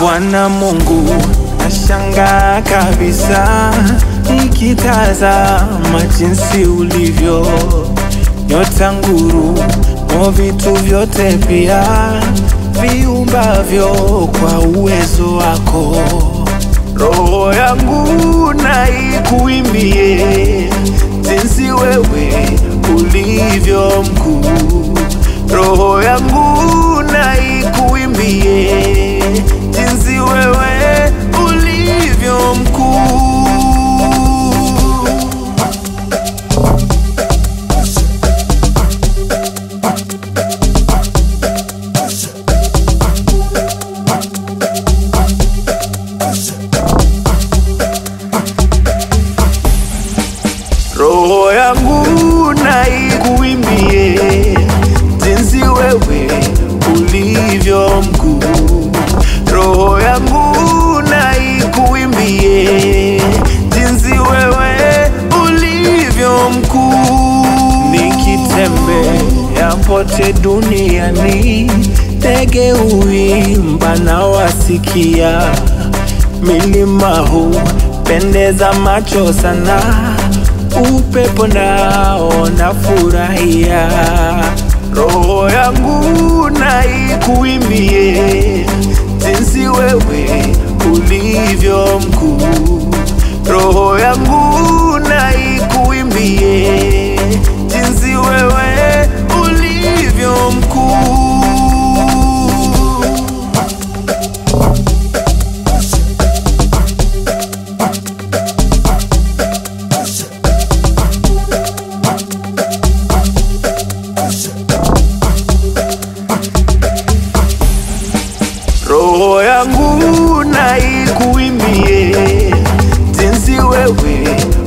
Bwana Mungu, nashangaa kabisa nikitazama jinsi ulivyo, nyota, nguru, mo vitu vyote pia viumbavyo kwa uwezo wako. Roho yangu na ikuimbie jinsi wewe ulivyo mkuu. Roho yangu na ikuimbie jinsi wewe ulivyo mkuu. Roho yangu na ikuimbie jinsi wewe ulivyo mkuu. Roho yangu na ikuimbie jinsi wewe ulivyo mkuu. Nikitembea pote duniani, ndege huimba na wasikia milima hupendeza macho sana, upepo nao nafurahia. Roho yangu na ikuimbie jinsi wewe ulivyo mkuu. Roho yangu na ikuimbie jinsi wewe ulivyo mkuu. Roho yangu na ikuimbie jinsi wewe